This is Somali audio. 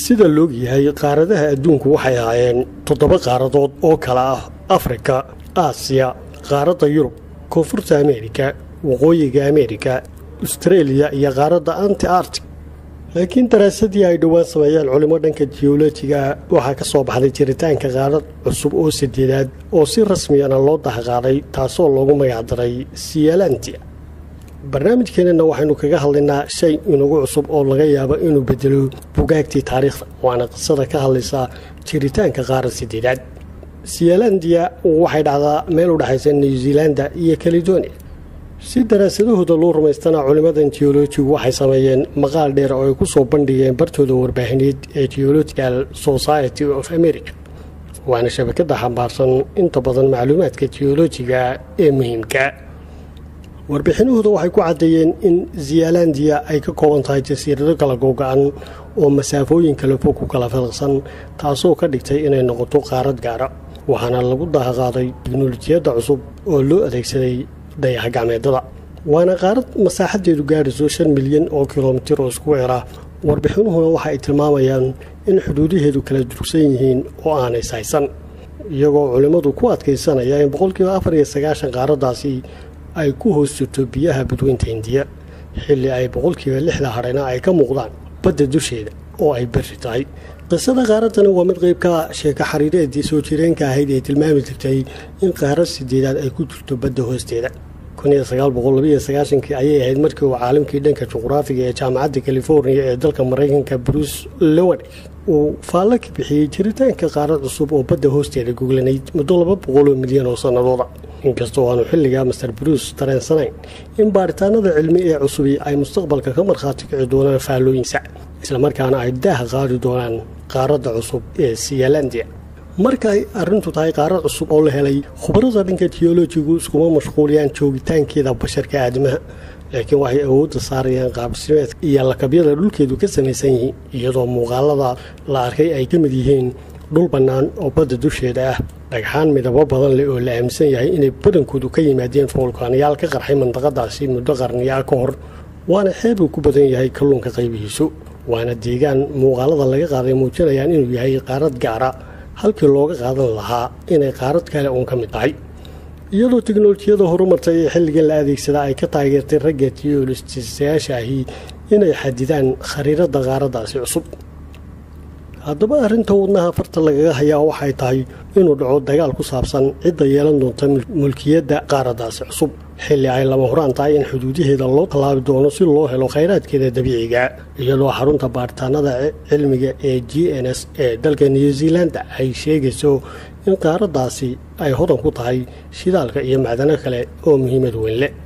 sida loog yahay qaaradaha adduunku waxay ahaayeen toddoba qaaradood oo kala ah afrika aasiya qaaradda yurub koonfurta ameerika waqooyiga ameerika astareeliya iyo qaaradda anti artic laakiin daraasadii ay dhowaan sameeyeen culimo dhanka jiyolojiga waxaa ka soo baxday jiritaanka qaarad cusub oo sadeedaad oo si rasmiyana loo dahqaaday taasoo loogu magacdaray siyalantia barnaamijkeenana waxaynu kaga hadlaynaa shay inagu cusub oo laga yaabo inuu bedelo bugaagtii taariikhda waana qisada ka hadlaysaa jiritaanka qaarad sadeedaad siyalandia waxay dhacdaa meel u dhexaysa new zealanda iyo caledonia si daraasadahooda loo rumaystana culimmadan geolojigu waxay sameeyeen maqaal dheer oo ay ku soo bandhigeen bartooda warbaahineed ee geological society of america waana shabakada xambaarsan inta badan macluumaadka geolojiga ee muhiimka warbixinahooda waxay ku caddeeyeen in zealandia ay ka kooban tahay jasiirado kala googa-an oo masaafooyin kala fog ku kala filqsan taasoo ka dhigtay inay noqoto qaarad gaara waxaana lagu dahaqaaday tiknolojiyadda cusub oo loo adeegsaday dayax gacmeedada waana qaarad masaaxadeedu gaadhayso shan milyan oo kilomitir oo isku weera warbixinuhuna waxa ay tilmaamayaan in xuduudaheedu kala durugsan yihiin oo aanay saysan iyagoo culimmadu ku adkaysanaya in boqolkiiba afar iyo sagaashan qaaraddaasi ay ku hoos jirto biyaha badweynta hindiya xilli ay boqolkiiba lixda hadhayna ay ka muuqdaan badda dusheeda oo ay berri tahay qisada qaaraddani waa mid qeyb ka sheeko xariireedii soo jireenka ahayd ee tilmaami jirtay in qaarad sideedaad ay ku jirto badda hoosteeda kii ayay ahayd markii uu caalamkii dhanka juqraafiga ee jaamacadda californiya ee dalka maraykanka bruce lowad uu faallo ka bixiyey jiritaanka qaarad cusub oo badda hoosteeda goglanayd muddo laba boqoloo milyan oo sannadooda inkastoo aanu xilligaa master bruce dareensanayn in baaritaanada cilmi ee cusubi ay mustaqbalka ka markhaati kici doonaan faallooyinsa islamarkaana ay daaha qaadi doonaan qaaradda cusub ee siyalandia marka ay arrintu tahay qaarad cusub oo la helay khubarada dhanka tiyolojigu iskuma mashquuliyaan joogitaankeeda basharka aadamaha laakiin waxay awoodda saarayaan qaabdhismeedka iyo lakabyada dhulkeedu ka samaysan yihiin iyadoo muuqaalada la arkay ay ka mid yihiin dhul bannaan oo badda dusheeda ah dhagxaan midabo badan leh oo la aaminsan yahay inay badankoodu ka yimaadeen foolkaanayaal ka qarxay mandaqadaasi muddo qarniyaa ka hor waana xeebuu ku badan yahay kalluunka qaybihiisu waana deegaan muuqaalada laga qaaday muujinayaan inuu yahay qaarad gaara halkii looga qaadan lahaa inay qaarad kale uun ka mid tahay iyadoo tiknolojiyada horumartay ee xilligan la adeegsada ay ka taageertay ragga tiyolistisayaasha ahi inay xadidaan khariiradda qaaraddaasi cusub haddaba arrinta wadnaha farta lagaga hayaa waxay tahay inuu dhaco dagaal ku saabsan cidda yeelan doonta mulkiyadda qaaraddaasi cusub xilli ay lama horaan tahay in xuduudaheeda loo tallaabi doono si loo helo khayraadkeeda dabiiciga iyadoo xarunta baaritaanada cilmiga ee g n s ee dalka new zealanda ay sheegayso in qaaraddaasi ay hodan ku tahay shidaalka iyo macdano kale oo muhiimad weyn leh